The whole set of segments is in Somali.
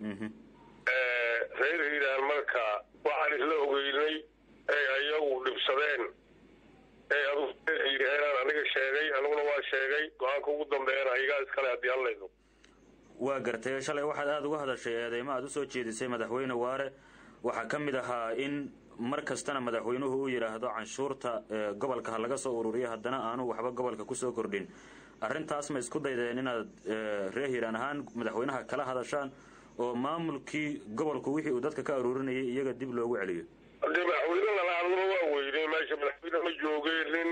reer hiiraan marka waxaan isla ogeynay ay ayagu dhibsadeen ee aduuhiiraan aniga sheegay aniguna waa sheegay go-aanka ugu dambeeyana igaa iskale haddii hadlayno waa gartay shalay waxaad aada uga hadashay eedeymo aad usoo jeedisay madaxweyne waare waxaa ka mid ahaa in mar kastana madaxweynuhu uu yidhaahdo canshuurta gobolka ha laga soo ururiyo haddana aanu waxba gobolka kusoo kordhin arrintaas ma isku daydeen inaad reer hiiraan ahaan madaxweynaha kala hadashaan oo maamulkii gobolku wixii uu dadka ka aruurinayay iyaga dib loogu celiyo hadii madaxweyne lala hadlaba waa weynay meesha madaxweyne ma joogeen nin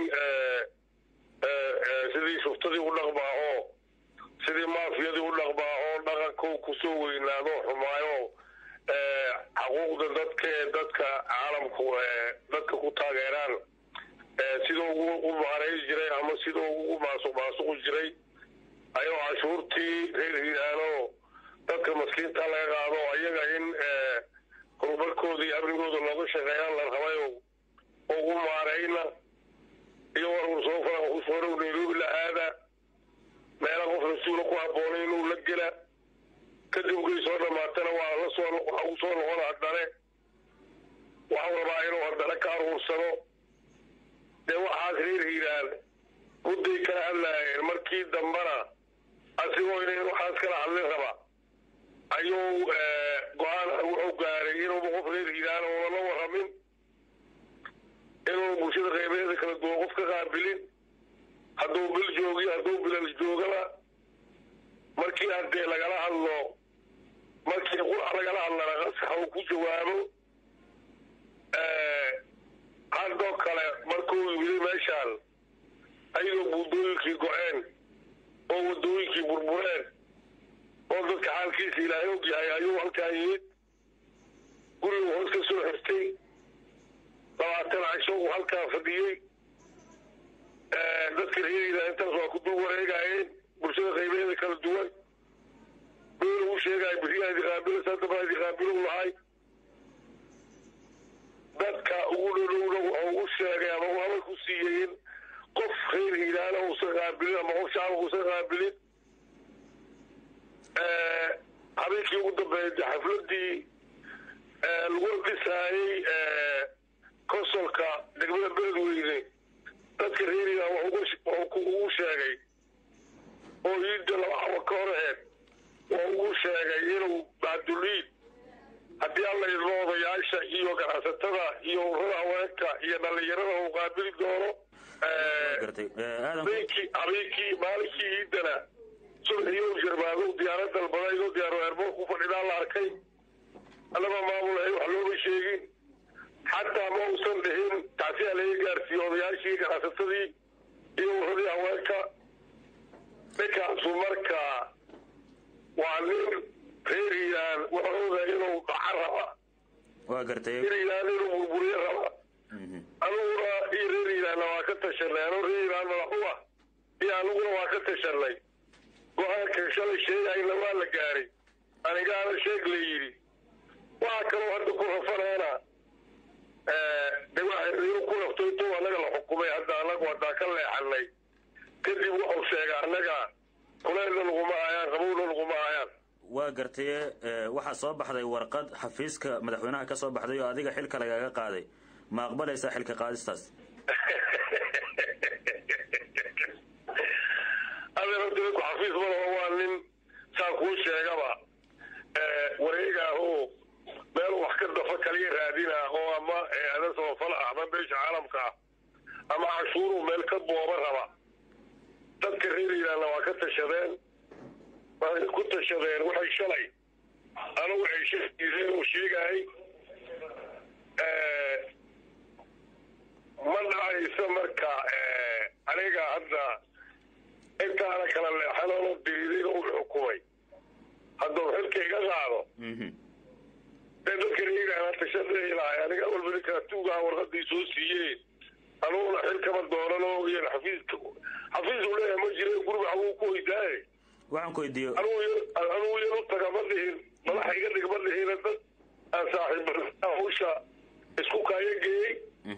sidii shuftadii u dhaqmaa oo sidii maafiyadii u dhaqmaa oo dhaqanka kusoo weynaado xumaayo xaquuqda dadka ee dadka caalamku dadka ku taageeraan sida ugu maaray jiray ama sida ugu maasuq maasuqi jiray ayuu cashuurtii reer hiiraano dadka maskiinta laga qaado ayaga in horumarkooda iyo amnigooda looga shaqeeyaan la rabay ugu maarayna iyo war soo fara nairobi la aada meela qof rasuula ku habboonay inuu la gela kadib ugay soo dhamaatana waa la soo waxa uu soo noqon haddane waxau rabaa inuu haddana ka aruursado dee waxaas reer hiiraan mudday kala hadlaayeen markii dambana asigoo inay waxaas kala hadlin raba ayuu go-aan wuxuu gaaray inuuba qof reer hiiraan uuna la waramin inuuna bulshada qeybeeda kala duwan qof ka qaabilin hadduu bil joogiyo hadduu bilal joogaba markii haddee lagala hadlo markii qurac lagala hadlana qasaxa uu ku jawaabo haddoo kale markuu yimid meeshaan ayadoo buundooyinkii go-een oo wadooyinkii burbureen oo dadka xaalkiisa ilaahay og yahay ayuu halkaan yimid gurigu hoos ka soo xirtay labaatan casho uu halkaan fadhiyey dadka reeriila intaas waa ku dul wareegaayeen bulshada qaybeeda kala duwan meel uu sheegaayo beriyaadi qaabilo sadabadi qaabilo lahay dadka ugu dhodhowna wuxuu u sheegay ama uu hadal ku siiyey in qof reer hiilaana uusan qaabilin ama qof shacabka uusan qaabilin habeenkii ugu dambeeyay xafladii lagu dhisaayey konsolka degmada beledweyne dadka reer hiilaan wuxuu ugu sheegay oo iida laba xaba ka hor aheed wuxuu ugu sheegay inuu bacduliid haddii alla idmo odayaasha iyo ganacsatada iyo urada haweenka iyo dhalinyarada uu qaabili doono habeenkii habeenkii maalinkii iidana subaxiyo jarmaadow diyaarad dalbada idoo diyaaro eerboor ku fadhidaa la arkay annaba maamulahay wax looma sheegin xataa ma uusan dhihin tacsiyaa laga gaarsiiye odayaashii ganacsatadii iyo uradii haweenka ninkaasu marka waa nin reer hiiraan wuxuuda inuu dhaca raba waa gartay reer hiiraan inuu burburiyo raba aniguna iyo reer hiiraanna waa ka tashanay anuu reer hiiraan madaxu ah iyo aniguna waa ka tashanay go-aanka shalay sheegayna waa la gaaray anigaana sheeg la yidhi waxa kaloo hadda ku rafanaana de waxaynu ku rafto intuu annaga la xukumay hadda annagu haddaan ka leexanay kadib wuxuu sheegay annaga kuleelna laguma hayaan qabowna laguma hayaan waa gartaye waxaa soo baxday warqad xafiiska madaxweynaha ka soo baxday oo adiga xilka lagaga qaaday ma aqbalaysaa xilka qaadistaas adeerku xafiis malaho waa nin saa kuu sheegaba wareegaahoo meel wax ka dafa kaliya raadina oo ama ada samafal ah ama beesha caalamka ah ama cashuuruu meel ka booba raba dadka reer hiiraanna waa ka tashadeen waxay ku tashadeen waxay shalay anigu waxay sheegiiseen uu sheegahay ma dhacaysa marka aniga hadda intaana kala leexanoo diriiday uu xukumay hadduu xilka iga qaado dee dadka reeraana tashadelahay aniga walba ninkaa tuugaha warqadii soo siiyeen aniguna xil kama doonano iyo xafiiska xafiis uu leeyahay ma jire guriga xaguu ku weydaaye waxaan ku weydiiyo anugu yanu taga ma dhihin madaxa iga dhig ma dhihin dad aan saaxiib hawsha isku kaayageeyey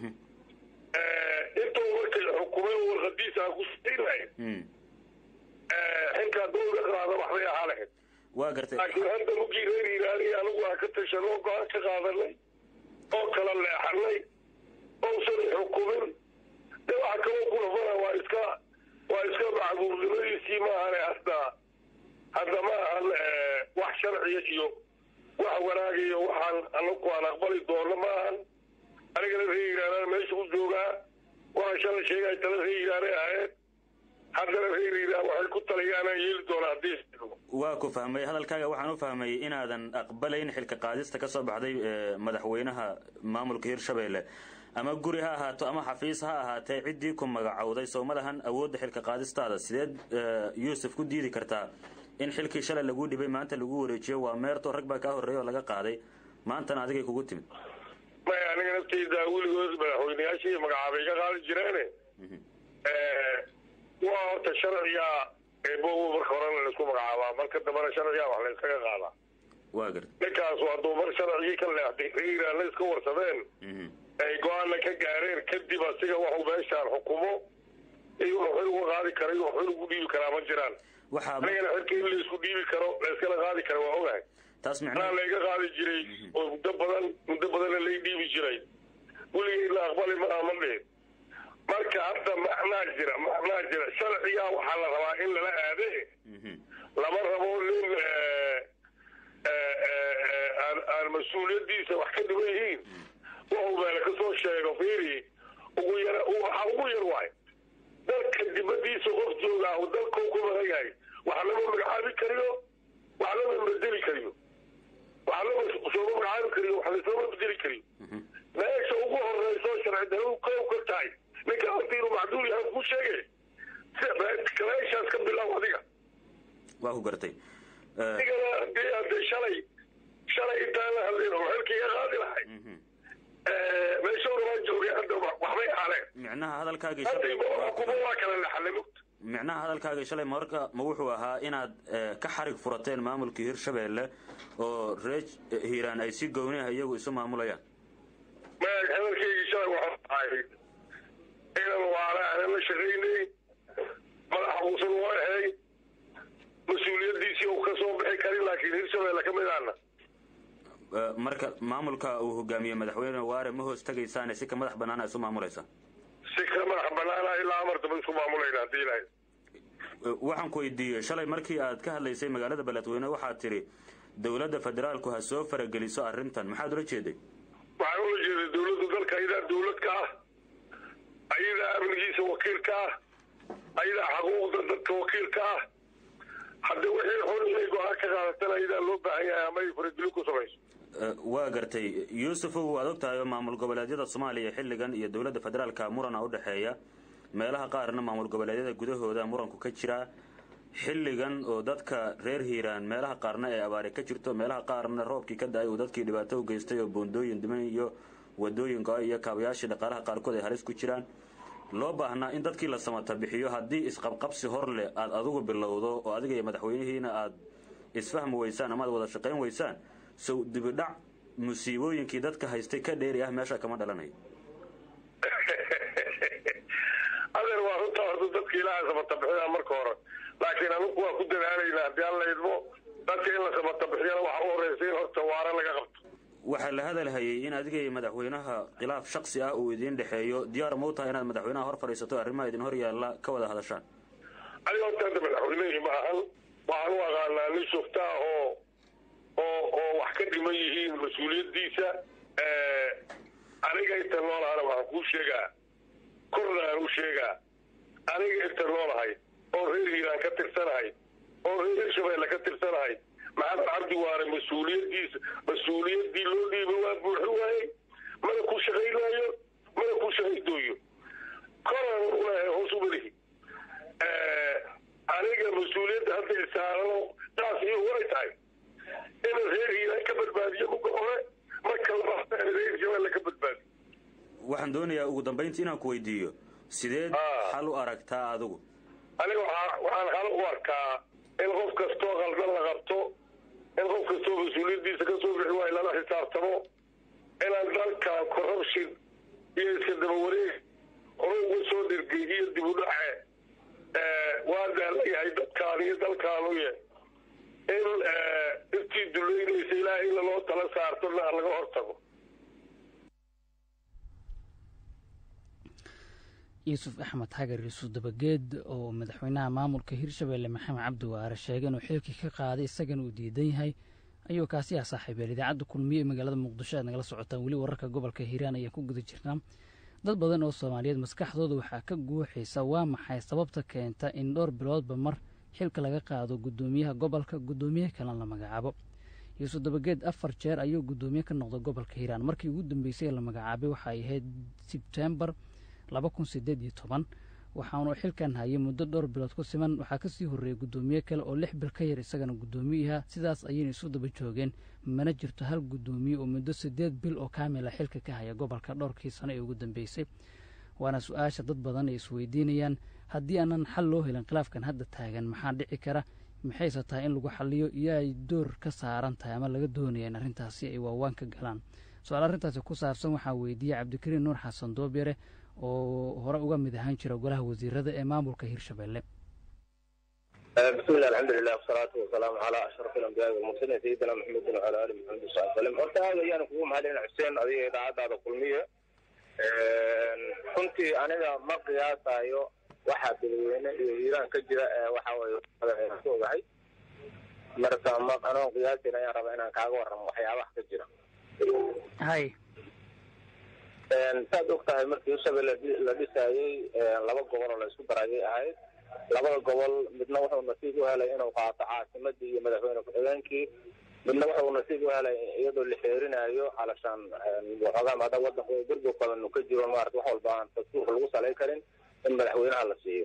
intuu markay xukumay oo warqadiisa aan ku siinay xilkaa dowga qaada waxbay ahaa lahayd waa gartay laakiin hadda mugii reer hiiraani anigu aan ka tashanoo go-aan ka qaadanay oo kala leexanay ousan xukumin de waxa kaloo ku rafana waa iska waa iska macbuurnimadiisii maahane hadda hadda ma ahan wax sharciya iyo wax wanaagiyo waxaan anaku aan aqbali doono ma ahan anigana reer hiiraanana meesha u joogaa waxaan shalay sheegay tala reer hiiraanay ahayd haddana reer hiiraan waxay ku talayaanaan yeeli doona haddii waa ku fahmay hadalkaaga waxaan u fahmay inaadan aqbalayn xilka qaadista ka soo baxday madaxweynaha maamulka hirshabelle ama guri ha ahaato ama xafiis ha ahaatee ciddii ku magacowday soo ma lahan awoodda xilka qaadistaada sideed yuusuf ku diidi kartaa in xilkii shalay laguu dhibay maanta lagu wareejiyo waa meerto rag baa kaa horreeya oo laga qaaday maantana adigay kugu timid maya aniga naftayda weligood madaxweyneyaashii magacaabay ka qaadi jireene waa horta sharciga eebow marka horena laisku magacaabaa marka dambena sharciga wax layskaga qaadaa waa garta ninkaasu hadduu mar sharcigii ka leexday reiraanna iska warsadeen ay go-aanna ka gaareen kadib asiga waxuu meeshaan xukumo iyo wuxuu xil uga qaadi kara iyo xil ugu dhiibi karaa ma jiraan waxaa anigana xilka in laisku dhiibi karo layskala qaadi kara waa ogahay taas anaa micnaha layga qaadi jiray oo muddo badan muddo badanna lay dhiibi jiray weligay la aqbali maaha ma dhihin marka hadda macnaa jira macnaa jira sharcigaa waxaa la rabaa in lala aade Mhm. lama rabo nin aan aan mas-uuliyadiisa wax ka dhiban yihiin wuxuu meele kasoo sheego fiiri ugu yar waxa ugu yar waay dalka dibadiisa qof joogaa oo dalkau ku maran yahay wax lama magacaabi kariyo wax lama bedeli kariyo wax lama sooma magacaabi kariyo wax lasooma bedeli kariyo meesha ugu horeyso sharci daradu kow ka tahay ninka horta inuu macduul yahay ku sheege meeshaas ka bilow adiga waa ku gartay Eh, adigana hadii hadee shalay shalay intaan la hadlin oo xilka iga qaadi lahay mhm. meeshowna waan joogay hadda waxbay haleen micnaha hadalkaagii hadda shalay kuma waa kala laxalay mugta micnaha hadalkaagii shalay marka ma wuxuu ahaa inaad eh, ka xarig furateen maamulkii hirshabelle oo reer hiiraan ay si gooniah iyagu isu maamulayaan maag hadalkaygii shalay waxaa ahay inan waala aanan la shaqaynay madax uusan u ahay mas-uuliyadiisii uu ka soo bixi karin laakiin hirshabelle ka mid ahna Eh, marka maamulka uu hogaamiye madaxweyne waare ma hoos tegaysaane si ka madax banaana isu maamulaysa si ka madax banaana ilaa amartaba isku maamulayna haddii ilahay Eh, waxaan ku weydiiyey shalay markii aad ka hadlaysay magaalada beledweyne waxaad tidhi dowladda federaalku ha soo farageliso arrintan maxaad ula jeeday waxaan ula jeeday dawladdu dalka ayadaa dawlad ka ah ayadaa amnigiisa wakiil ka ah ayadaa xaquuqda dadka wakiil ka ah hadda wixii xun inay go-aan ka qaadatan ayadaa loo baahan yahay ama ay farageli ku samayso Eh, waa gartay yuusufow waad og tahay oo maamul goboleedyada soomaaliya xilligan iyo dowladda federaalka murana u dhexeeya meelaha qaarna maamul goboleedyada gudahooda muranku ka jiraa xilligan oo dadka reer hiiraan meelaha qaarna ee abaare ka jirto meelaha qaarna roobkii ka da-ay uu dadkii dhibaato u geystay oo boondooyin diman iyo wadooyin go- iyo kaabayaashii dhaqaalaha qaarkood ay halis ku jiraan loo baahnaa in dadkii la samata bixiyo haddii isqabqabsi hor leh aad adigu bilowdo oo adiga iyo madaxweynihiina aad isfahmi weysaan ama aad wada shaqayn weysaan sow dibidhac musiibooyinkii dadka haystay ka dheeri ah meesha kama dhalanayo adeer waa runtaa horta dadka ilaaha samata bixinaa marka hore laakiin anugu waa ku dadaalaynaa haddii aan la idmo dadka in la samata bixiyana waxa u horeysa in horta waara laga qabto waxaa la hadalhayay in adiga iyo madaxweynaha khilaaf shaksi ah uu idiin dhexeeyo diyaar ma u tahay inaad madaxweynaha hor fadhiisato arrimaha idin hor yaalla ka wada hadashaan aniga horta hadda madaxweynihii ma ahan waxaan u aqaanaa nin shuftaa oo oo oo wax ka dhiman yihiin mas-uuliyadiisa aniga inta noolahana waxaan kuu sheegaa korna aan u sheegaa aniga inta noolahay oo reer hiiraan ka tirsanahay oo reer hirshabeelle ka tirsanahay maxamed cabdi waare mas-uuliyadiisa mas-uuliyadii loo dhiibay waa buuxi waayey mana ku shaqaynaayo mana ku shaqaydooyo koraan ulehay hoos umalihi aniga mas-uuliyadda hadda isaarano taas iyo way tahay inuu reer hiiraan ka badbaadiyo muga hore marka labaad reer hirshabeelle ka badbaadiyo waxaan doonayaa ugu dambayntii inaan ku weydiiyo sideed Ah. xal u aragtaa adigu aniga waxaa waxaan hal u arkaa in qof kastoo qaldan la qabto in qof kastoo mas-uuliyaddiisa ka soo bixi waayo lala xisaabtamo inaan dalka corruption iyo iska daba wareeg hore uga soo dhirgay iyo dib u dhace waa daalagahay dadkaan iyo dalkaanuye in intii duleynaysa ilaahay in laloo tala saartona laga hortago yuusuf axmed xagar yuusuf dabageed oo madaxweynaha maamulka hirshabelle maxamed cabdi waare sheegay inuu xilkii ka qaaday isagana uu diidan yahay ayuu kaasi ah saaxiibeel idaacadda kulmiye ee magaalada muqdisho aad nagala socotaan weli wararka gobolka hiiraan ayaan ku guda jirnaa dad badan oo soomaaliyeed maskaxdooda waxaa ka guuxaysa waa maxay sababta keenta in dhowr biloodba mar xilka laga qaado guddoomiyaha gobolka guddoomiye kalena la magacaabo yuusuf dabageed afar jeer ayuu guddoomiye ka noqday gobolka hiiraan markii ugu dambeysay ee la magacaabay waxay ahayd sebtembar laba kun sideed iyo toban waxaanu xilkan hayay muddo dhowr bilood ku siman waxaa kasii horreeyey guddoomiye kale oo lix bil ka yar isagana guddoomiyaha sidaas ayayna isu daba joogeen mana jirto hal guddoomiye oo muddo siddeed bil oo kaamila xilka ka haya gobolka dhowrkii sano ee ugu dambeysay waana su-aasha dad badan ay isweydiinayaan haddii aanan xal loo helin khilaafkan hadda taagan maxaa dhici kara maxayse tahay in lagu xaliyo iyo ay door ka saaran tahay ama laga doonaya in arrintaasi ay waawaan ka galaan su-aal arrintaasi ku saabsan waxaa weydiiyey cabdikariin nuur xasan doobyare oo hore uga mid ahaan jira golaha wasiirada ee maamulka hirshabelle bismillah alxamdulilah wasalaatu wasalaamu calaa ashraf alambiyaai walmursaliin sayidina maxamedin wacala ali maxamed sal salem horta aad ayaan kugu mahadcelina xuseen adiga idaacadaada kulmiye runtii aniga ma qiyaasayo waxaa dadweyne iyo hiiraan ka jira waxa weye ku ogahay marka ma anoon qiyaasin ayaan rabaa inaan kaaga warramo waxyaabaha ka jira hay saad og tahay markii hirshabelle la dhisaayey laba gobol oo la isku darayay ahayd labada gobol midna wuxuu nasiib u helay inuu qaato caasimadii iyo madaxweyne ku-xigeenkii midna wuxuu nasiib u helay iyadoo la xeerinayo alashaan waxoogaa maada wadanka burgur badan ka jiro maarata wax walba aan dastuurka lagu salay karin in madaxweynaha la siiyo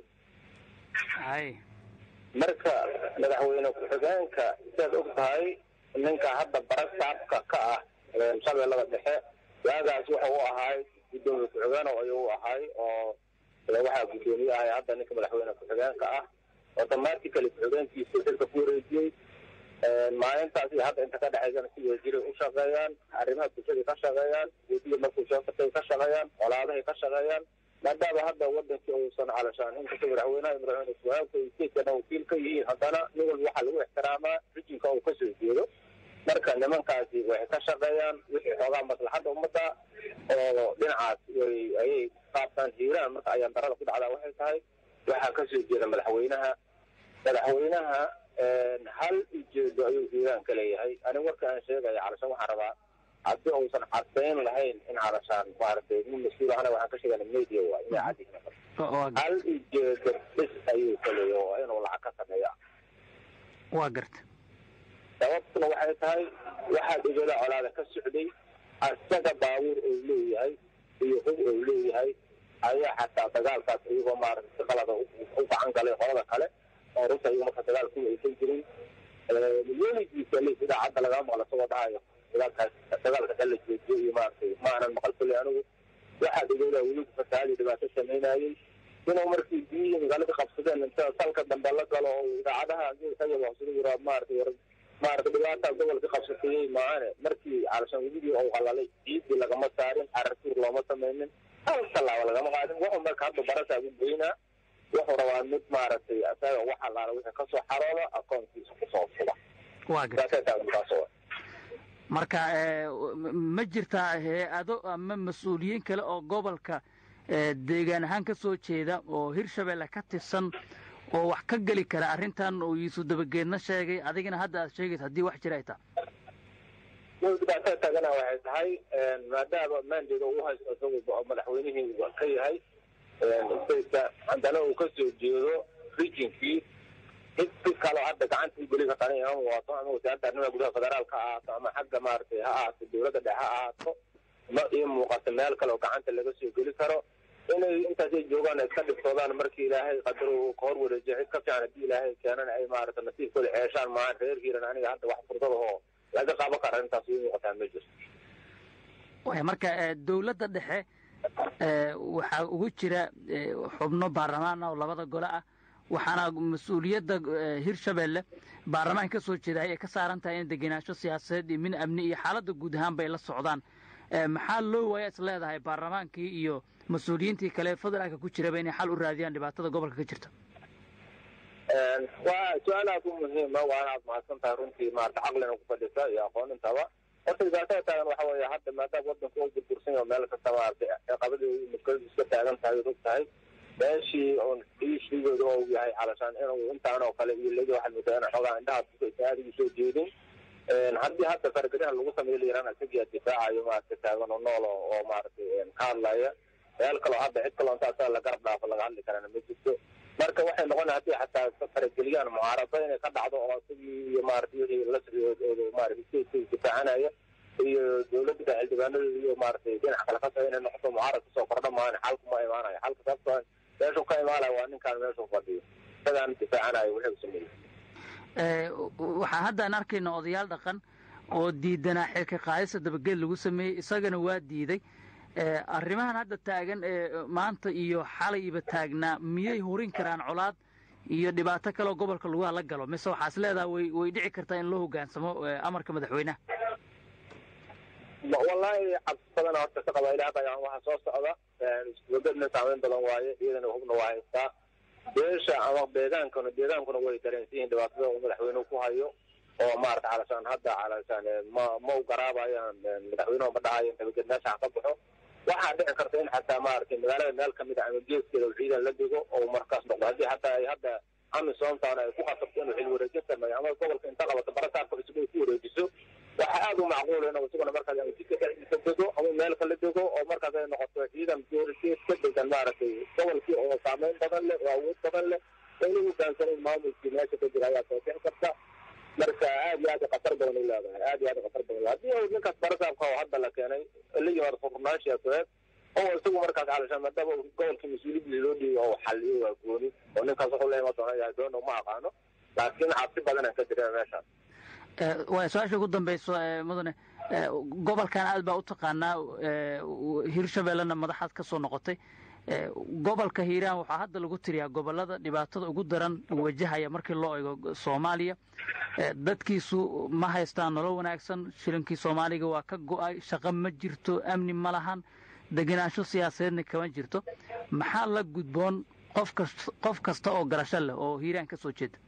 hay marka madaxweyne ku-xigeenka siaad og tahay ninka hadda barasaabka ka ah shabeellada dhexe waagaas wuxuu u ahaay guddoomiye ku-xigeen ayuu u ahaay oo waxaa guddoomiye ahay hadda ninka madaxweyne ku-xigeenka ah automatically ku-xigeenkiisa xilka ku wareejiyey maalintaas iyo hadda inta ka dhexaysana si wasiiray u shaqeeyaan arrimaha bulshada ka shaqeeyaan gudiga markuu soo fatay ka shaqeeyaan colaadahay ka shaqeeyaan maadaama hadda wadankii uusan calashaan inkasta madaxweynaha iyo madaxweyne ku-xigeenka iyo statekana wakiil ka yihiin haddana nin walba waxaa lagu ixtiraamaa rijinka uu kasoo jeedo marka nimankaasi waxay ka shaqeeyaan wixii xoogaa maslaxadda ummadda oo dhinacaas way ayay qaabtaan hiiraan marka ayaan darada ku dhacdaa waxay tahay waxaa kasoo jeeda madaxweynaha madaxweynaha hal ujeedo ayuu hiiraan ka leeyahay aniga warka aan sheegaya calashaan waxaan rabaa haddii uusan cadayn lahayn in calashaan maaragtay nin mas-uul ahana waxaan ka sheegana media waa inay cadyihiin hal ujeedo bis ayuu ka leeyahay oo inuu lacag ka sameeya waa garta sababtuna waxay tahay waxaa dhigada colaada ka socday asaga baabuur uu leeyahay iyo hub uu leeyahay ayaa xataa dagaalkaas iyagoo maarata si qalada u gacan galay qolada kale oo runta iyago marka dagaal kuwa aysan jirin weligiisa le idaacadda lagama maqla isagoo dhahayo dagaalkaas dagaalka kala joojiyo iyo maaragtay ma aanan maqal kulli anigu waxaa dhigada weligu fasahaadii dhibaato samaynayey inuu markii biyihii magaalada qabsadeen inta salka dambe la galo oo idaacadaha hayabsida yira maaragtay maarata dhibaata gobolka qabsatayey maahane markii calashaan weligii uu qalalay ciidii lagama saarin carartuur looma samaynin hal tallaaba lagama qaadin wuxuu marka hadda barasaa u geynaa wuxuu rabaa mid maaragtay isaga wax allaala wixii kasoo xarooda akoonkiisa kusoo suba waa garta saasay tahay markaas oo marka ma jirtaa hay-ado ama mas-uuliyiin kale oo gobolka deegaan ahaan ka soo jeeda oo hirshabelle ka tirsan oo wax ka geli kara arrintan oo yuusuf dabageedna sheegay adigana hadda aad sheegaysa haddii wax jira ay taha dhibaatada taagana waxay tahay maadaama mandate uu haysto isagu madaxweynihii ka yahay stateka haddana uu kasoo jeedo rijinkii cid si kaloo hadda gacanta u geli karta aniga ama waato ama wasaaradda arrimaha gudaha federaalka ha ahaato ama xagga maaragtay ha ahaato dowladda dhexe ha ahaato ma ii muuqato meel kale oo gacanta laga soo geli karo inay intaasay joogaan iska dhibtoodaan markii ilaahay qadar uu ka hor wareejiyo cid ka fiican haddii ilaahay keenana ay maarata nasiibkooda ceeshaan maahan reer hiiran aniga hadda wax fursad ahoo laga qaban kara arrintaas ii muuqataa ma jirto way marka dowladda dhexe waxaa ugu jira xubno baarlamaan ah oo labada gole ah waxaana mas-uuliyadda hirshabelle baarlamaan ka soo jeedahay ay ka saaran tahay in degenaansho siyaasadeed iyo min amni iyo xaaladda guud ahaan bay la socdaan maxaa loo waaya is leedahay baarlamaankii iyo mas-uuliyiintii kale federaalka ku jiraba inay xal u raadiyaan dhibaatada gobolka ka jirta waa su-aal aad u muhiima waana aad mahadsan tahay runtii maarata caqlina ku fadhisa iyo aqoonintaba horta dhibaatada taagan waxa weeye hadda maadaama wadanka u burbursan yaho meel kasta maaragtay ciqabadii muskiladu iska taagan tahay og tahay meeshii oon iishiigooda oo yahay calashaan inuu intaan oo kale iyo lagi waxaad moodaa ina xoogaa indhaha aadigu soo jeedin haddii hadda fargariha lagu sameeyo layiraan isagia difaacayo maarata taagan oo nool oo maaragtay ka hadlaya meel kaloo hadda cid kaloo intaasaa la garab dhaafo laga hadli karana ma jirto marka waxay noqona haddii xataa farageliyaan mucaarado inay ka dhacdo oo isagii iyo maarata wixii la socdooda maarata stateska difaacanaya iyo dawladda xildhibaanadooda iyo maaragtay dhinac kale ka soo inay noqoto mucaarad kasoo kordha maana xalku ma imaanayo xalka sababtoo meeshuu ka imaanaya waa ninkaan meeshuu fadhiyo isagaan difaacanayo wuxuu sameeyey waxaa haddaan arkayna odayaal dhaqan oo diidanaa xilka qaadista dabageed lagu sameeyey isagana waa diiday arrimahan hadda taagan ee maanta iyo xalayba taagnaa miyay hurin karaan colaad iyo dhibaato kaleoo gobolka lagu hala galo mise waxaas leedaha way way dhici kartaa in loo hoggaansamo amarka madaxweynaha wallahi cabsi badana horta ka qaba ilaa hadda waxaa soo socda iskubagadna saameyn badan waaye iyadana hubna waa haystaa beesha ama deegaankana deegaankuna way dareensan yihiin dhibaatada uu madaxweynuhu ku hayo oo maarata calashaan hadda calashaan ma ma u garaabayaan madaxweynuhu ma dhahayo nabadged meesha ha ka baxo waxaa dhici karta in xataa maaragtay magaalada meel kamid a ama geeskeeda ciidan la digo oo markaas noqdo haddii xataa ay hadda amisomtown ay ku qasabto inuu xil wareejin sameeyo ama gobolka inta qabato barasaarka cusub ay ku wareejiso waxaa aada u macquula inuu isaguna markaas ama jidka dhexdiisa dego ama meel kala dego oo markaas ay noqoto ciidan gees ka degan maaragtay gobolkii oo saameyn badan leh oo awood badan leh inuu hogaansanayn maamulkii meesha ka jira ayaa soo bixi karta marka aad iyo aad khatar badan u leedahay aad iyo aad khatar badan haddii uu ninkaas barasaabka oo hadda la keenay la yimaado furnaan siyaasadeed oo isagu markaas calashaan maadaama gobolkii mas-uuliyadii loo dhiibay oo xaliyo waa gooni oo ninkaas wuxuu la iman doona yahay doona ma aqaano laakiin cabsi badanaan ka jira meeshaas waa su-aasha ugu dambayso mudane gobolkan aad baa u taqaanaa hirshabeellena madaxaad ka soo noqotay gobolka hiiraan waxaa hadda lagu tiriyaa gobolada dhibaatada ugu daran wajahaya markii loo eego soomaaliya dadkiisu ma haystaan nolol wanaagsan shilinkii soomaaliga waa ka go-ay shaqo ma jirto amni ma lahan degenaansho siyaasadeedna kama jirto maxaa la gudboon qofkas qof kasta oo garasho leh oo hiiraan ka soo jeeda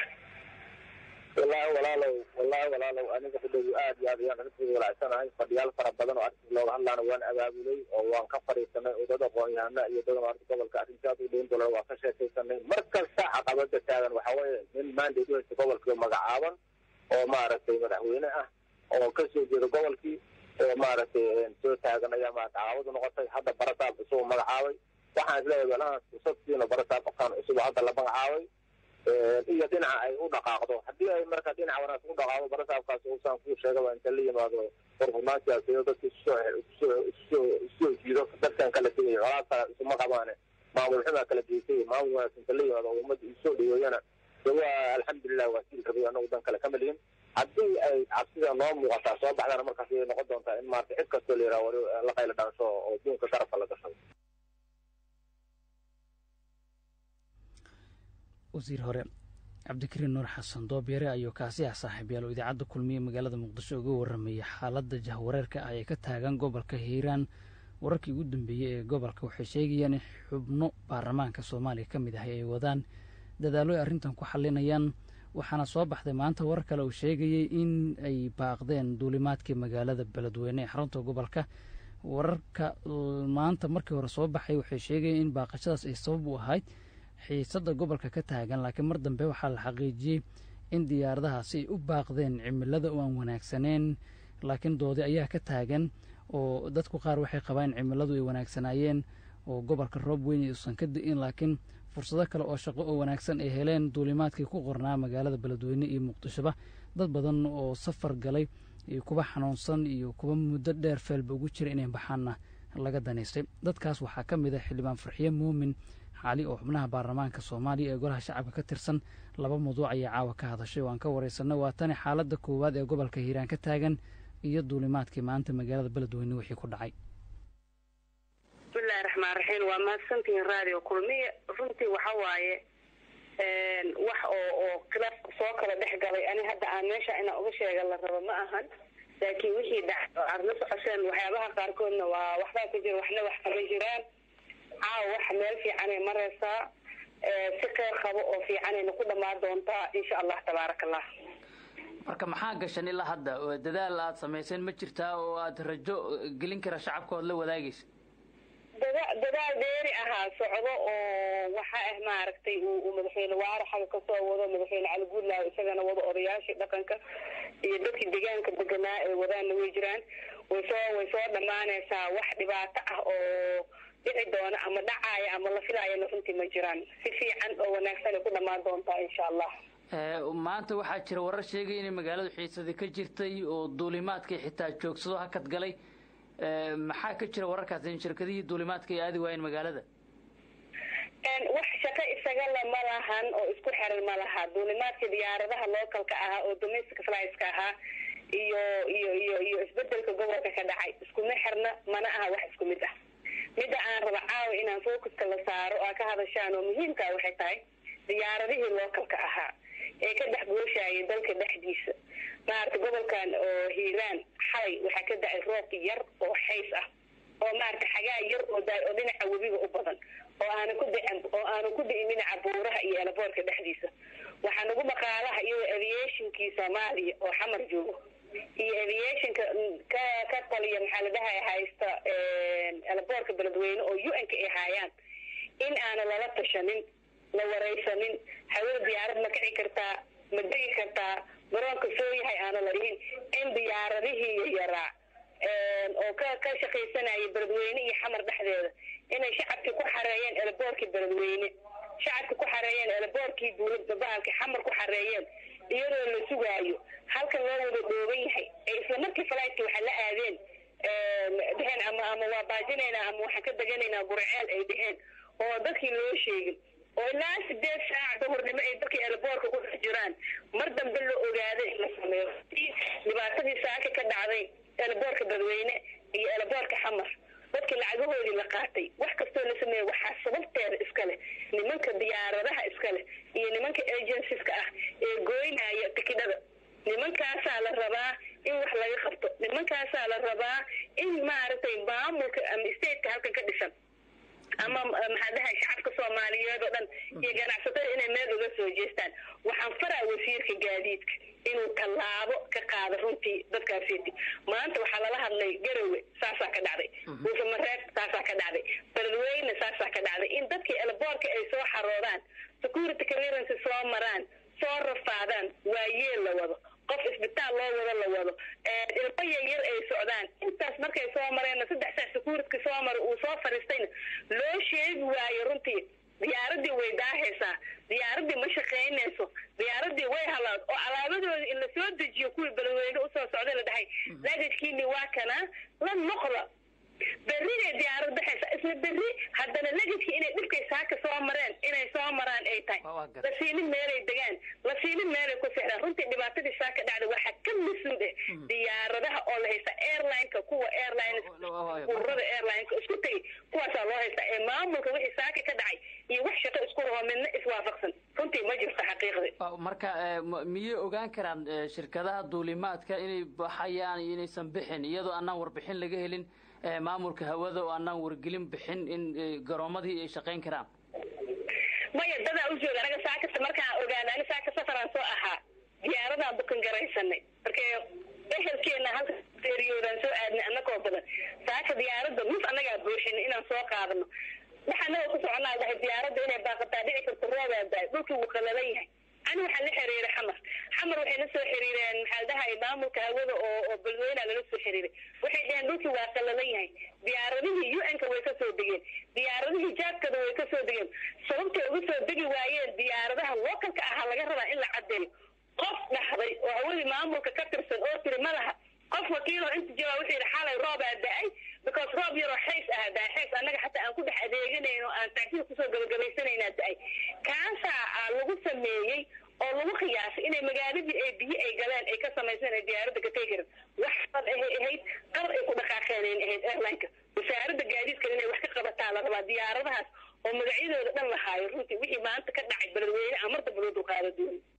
wallahi walaalow wallahi walaalow aniga fadhow aad iyo aad ayaan arrinteeda walacsanahay fadhiyaal fara badan oo arrinta looga hadlaana waan abaabulay oo waan ka fadhiisanay oo dad aqoon-yahana iyo dad maarta gobolka arrintaas u dhown dolar waan ka sheekaysanay mar kasta caqabada taagan waxa weeye nin mandate u haysta gobolkii magacaaban oo maaragtay madaxweyne ah oo ka soo jeeda gobolkii oo maaragtay soo taagan ayaa maarata caqabadu noqotay hadda barasaab cusub magacaabay waxaan isleeyahay walahaas cusub siino barasaab qofkaan cusub oo hadda la magacaabay iyo dhinaca ay u dhaqaaqdo haddii ay marka dhinaca wanaagsan u dhaqaaqdo barasaabkaas usaan kuu sheegaba inta la yimaado furfurnaan siyaasadeed dadka isusoo jiido dadkan kala tegayo colaadka isuma qabaane maamul xumaa kala geysay maamul wanaagsan inta la yimaado ummadda isoo dhaweeyana de waa alxamdulilah waa siil rabay anagu dan kale kama lihin haddii ay cabsida noo muuqataa soo baxdana markaas ayay noqon doontaa in maarata cid kastoo la yidhaha wali la qayla dhaansho oo duunka garabka la gashado wasiir hore cabdikariin nuur xasan doobyare ayuu kaasi ah saaxiibyaal oo idaacadda kulmiye magaalada muqdisho uga warramayay xaaladda jahwareerka ah ee ka taagan gobolka hiiraan wararkii ugu dambeeyey ee gobolka waxay sheegayaan in xubno baarlamaanka soomaaliya ka mid ahay ay wadaan dadaallo ay arrintan ku xalinayaan waxaana soo baxday maanta warar kale uu sheegayey in ay baaqdeen duulimaadkii magaalada beledweyne ee xarunta gobolka wararka maanta markii hore soo baxay waxay sheegayeen in baaqashadaas ay sabab u ahayd xiisadda gobolka ka taagan laakiin mar dambe waxaa la xaqiijiyey in diyaaradahaasi ay u baaqdeen cimilada oo aan wanaagsaneen laakiin doodi ayaa ka taagan oo dadku qaar waxay qabaan in cimiladu ay wanaagsanaayeen oo gobolka roob weyn uusan ka di'in laakiin fursado kale oo shaqo oo wanaagsan ay heleen duulimaadkii ku qornaa magaalada beledweyne iyo muqdishoba dad badan oo safar galay iyo kuwa xanuunsan iyo kuwa muddo dheer feelba ugu jira inay baxaanna laga danaystay dadkaas waxaa ka mid ah xildhibaan farxiye muumin xaali oo xubnaha baarlamaanka soomaaliya ee golaha shacabka ka tirsan laba mawduuc ayaa caawa ka hadashay oo aan ka wareysanay waa tani xaaladda koowaad ee gobolka hiiraan ka taagan iyo duulimaadkii maanta magaalada beledweyne wixii ku dhacay bismillahi raxmaan raxiim waa mahadsantihiin radio kulmiye runtii waxa waaye wax oo oo khilaaf soo kala dhex galay ani hadda aan meesha inaan uga sheega la rabo ma ahan laakiin wixii dhac aad la socosheen waxyaabaha qaarkoodna waa waxbaa ku jira waxna wax kama jiraan caawa wax meel fiicanay mareysaa si qeyr qabo oo fiicanayna ku dhamaan doontaa insha allah tabaaraka allah marka maxaa gashan ilaa hadda dadaal aad samayseen ma jirtaa oo aad rajo gelin kara shacabkood la wadaagaysa dada dadaal dheeri ahaa socdo oo waxa ah maaragtay uu madaxweyne waare xaga kasoo wado madaxweyne cali guudlaaw isagana wado odayaashii dhaqanka iyo dadkii deegaanka deganaa ee wadaanna way jiraan way soo way soo dhammaanaysaa wax dhibaato ah oo dhici doona ama dhacaaya ama la filaayana runtii ma jiraan si fiican oo wanaagsan ay ku dhammaan doontaa insha allah maanta waxaa jira warar sheegay inay magaaladu xiisadi ka jirtay oo duulimaadkay xitaa joogsado hakad galay maxaa ka jira wararkaas in shirkadihii duulimaadka ay aadi waayeen magaalada wax shaqo isagala ma lahan oo isku xiran ma laha duulimaadka diyaaradaha localka ahaa oo domestic flyska ahaa iyo iyo iyo iyo isbedelka gobolka ka dhacay iskuma xirna mana aha wax isku mid ah midda aan raba caawa inaan focuska la saaro aa ka hadashaan oo muhiimkaa waxay tahay diyaaradihii localka ahaa ee ka dhex gooshayay dalka dhexdiisa maarata gobolkan oo hiiraan xalay waxaa ka da-ay roob yar oo xays ah oo maarata xagaa yar oo daay oo dhinaca webiga u badan oo aana ku dicin oo aanu ku di'in dhinaca buuraha iyo elaboorka dhexdiisa waxaa nagu maqaalaha iyadoo aviationkii soomaaliya oo xamar joogo iyo aviationka ka ka taliya maxaa la dhahay haysta elaboorka beledweyne oo u n ka ay haayaan in aana lala tashanin la waraysanin hawada diyaarad ma kici kartaa ma degi kartaa garoonka soo yahay aana la dhihin in diyaaradihii yaraa oo ka ka shaqaysanaya beledweyne iyo xamar dhexdeeda inay shacabkii ku xareeyeen elaboorkii beledweyne shacabkii ku xareeyeen elaboorkii dawladda bahalkii xamar ku xareeyeen iyadoo la sugaayo halkan loo wada dhooban yahay ee isla markii falaydkii waxaa la aadeen dheheen ama ama waa baajinaynaa ama waxaan ka deganaynaa gurceel ay dheheen oo dadkii loo sheegin oo ilaa sideed saac duhurnimo ay dadkii elaboorka ku dhex jiraan mar dambe la ogaaday in la sameeyo dhibaatadii saaka ka dhacday elaboorka dadweyne iyo elaboorka xamar dadkii lacagahoodii la qaatay wax kastoo la sameeyey waxaa sababteeda iska leh nimanka diyaaradaha iska leh iyo nimanka agencies-ka ah ee gooynaya tikidhada nimankaasaa la rabaa in wax laga qabto nimankaasaa la rabaa in maaragtay maamulka ama stateka halkan ka dhisan ama maxaa dhahay shacabka soomaaliyeed oo dhan iyo ganacsatada inay meel uga soo jeestaan waxaan faraa wasiirka gaadiidka inuu tallaabo ka qaado runtii dadkaasiti maanta waxaa lala hadlay garowe saasaa ka dhacday buusamareeb saasaa ka dhacday beledweyne saasaa ka dhacday in dadkii elaboorka ay soo xaroodaan security clearance soo maraan soo rafaadaan waayeel la wado qof isbitaal loo wado la wado ilmo yaryar ay socdaan intaas markay soo mareenna saddex saac securityka soo mara uu soo fariistayna loo sheegi waayo runtii diyaaradii way daahaysaa diyaaradii ma shaqaynayso diyaaradii way halaad oo alaabadooda in la soo dejiyo kuwii beledweyne usoo socday la dhahay lagajkiini waa kana la noqda berriday diyaarad baxaysa isla berri haddana legajkii inay dhibkay saaka soo mareen inay soo maraan ay tahay la siinin meelay degaan la siinin meelay ku sexdaan runtii dhibaatadii saaka dhacda waxaa ka mas-uul ah diyaaradaha oo la haysta airlineka kuwa airline ururada airlineka isku tegay kuwaasaa loo haysta ee maamulka wixii saaka ka dhacay iyo wax shaqo isku raho midna iswaafaqsan runtii ma jirto xaqiiqdii marka miyay ogaan karaan shirkadaha duulimaadka inay baxayaan iyo inaysan bixin iyadoo aanaan warbixin laga helin maamulka hawada oo aanaan wargelin bixin in garoomadii ay shaqayn karaan maya dadaa u jooga anaga saakasta markaan ogaana ani saaka safaraan soo ahaa diyaaradaan bukan garaysanay marka ehelkeena halka eriyoodan soo aadnay annagoo badan saaka diyaaradda nus annagaa buuxinay inaan soo qaadano waxa anaga ku soconaa dhahay diyaaradda inay baaqataa dhici karto roobaa daay dhulkii wuu qalalan yahay ani waxaa la xiriiray xamar xamar waxay la soo xiriireen maxaa dhahay maamulka hawada oo oo beledweyna lala soo xiriiray waxay dhaheen dhulkii waa qalalan yahay diyaaradihii u n-ka way kasoo degeen diyaaradihii jaadkada way kasoo degeen sababtay uga soo degi waayeen diyaaradaha localka ahaa laga rabaa in la cadeeyo qof dhaxday oo hawadii maamulka ka tirsan oo tiri ma laha qof wakiiloo inta jawaa wuxuu yidhi xalay roobaa da-ay because roob yaroo xays ah da-ay xays annaga xataa aan ku dhex adeeganayn oo aan taagsiga kusoo gabagabaysanaynaa da-ay kaasaa lagu sameeyey oo lagu qiyaasay inay magaaladii ay biyo ay galeen ay ka samayseen ay diyaaradda ka tegi karin wax bad ahay ahayd qalab ay ku dhaqaaqeenayn ahayd airlineka wasaaradda gaadiidka inay wax ka qabataa la rabaa diyaaradahaas oo magacyadooda dhan lahaayo runtii wixii maanta ka dhacay beledweyne amarta baloodu qaada dooni